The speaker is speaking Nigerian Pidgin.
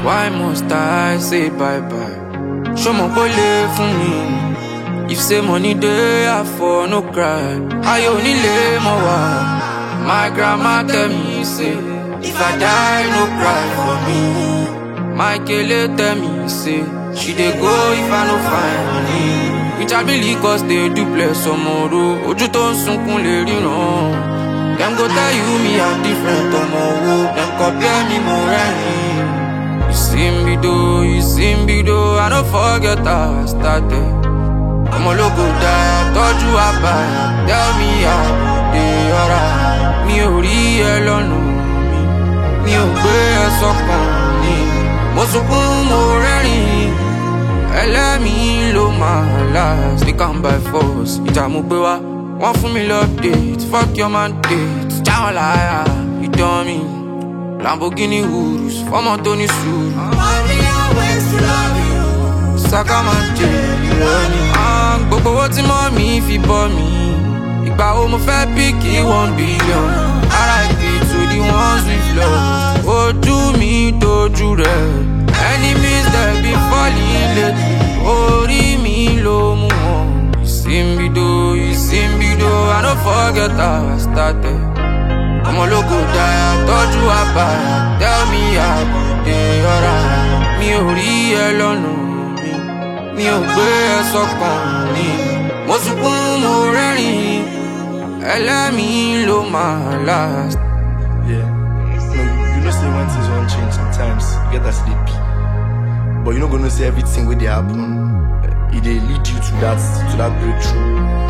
Why must I say bye bye? Show mo kó lè fún mi. If say money dey, I for no cry. Ayọ̀ onílé mọ̀ wá. My grandma tell me say, if I die, no cry for me. My kele tell me say, she dey go if I no find money. Which I believe cause they do bless ọmọọrọ. Ojú tó ń sunkún lè ríran. Dem go tell you me I'm different ọmọ wo. Dem compare me mo rẹ́rìn. You see me though, you see me though, I no forget how I started. ọmọ ológo dáa tọ́jú àbáyà tell me how dey alright. mi ò rí ẹ lọ́nà mi mi ò gbé ẹ sọ́kàn mi mo sunkún mo rẹ́rìn ẹlẹ́mìí ló máa last we come by force ìjà mo gbé wá wọ́n fún mi lọ́pdate fuck your mandate jáwọn láyà ìdán mi lamborghini urus fọmọ tó ní sùúrù. One million ways to love you. saka máa jẹ ìrọ̀lì. gbogbo owó tí mọ́ mi fi bọ́ mi. ìgbà wo mo fẹ́ píkì one billion. RIP to the ones we've lost. ojú mi dojú rẹ̀. enemies dey be falling lately. orí mi ló mú wọn. ìsìnbìdó ìsìnbìdó I no forget how I started. ọmọ ológo dáa tọ́jú àbáyà tell me how dey alright. mi ò rí ẹ lọ́nà mi mi ò gbé ẹ sọ́kàn mi mo sunkún mo rẹ́rìn ẹlẹ́mìí ló máa last. Yeah. No, you know say when things won't change sometimes, you get as they be. But you not gonna say everything where they happen. It they lead you to that to that breakthrough.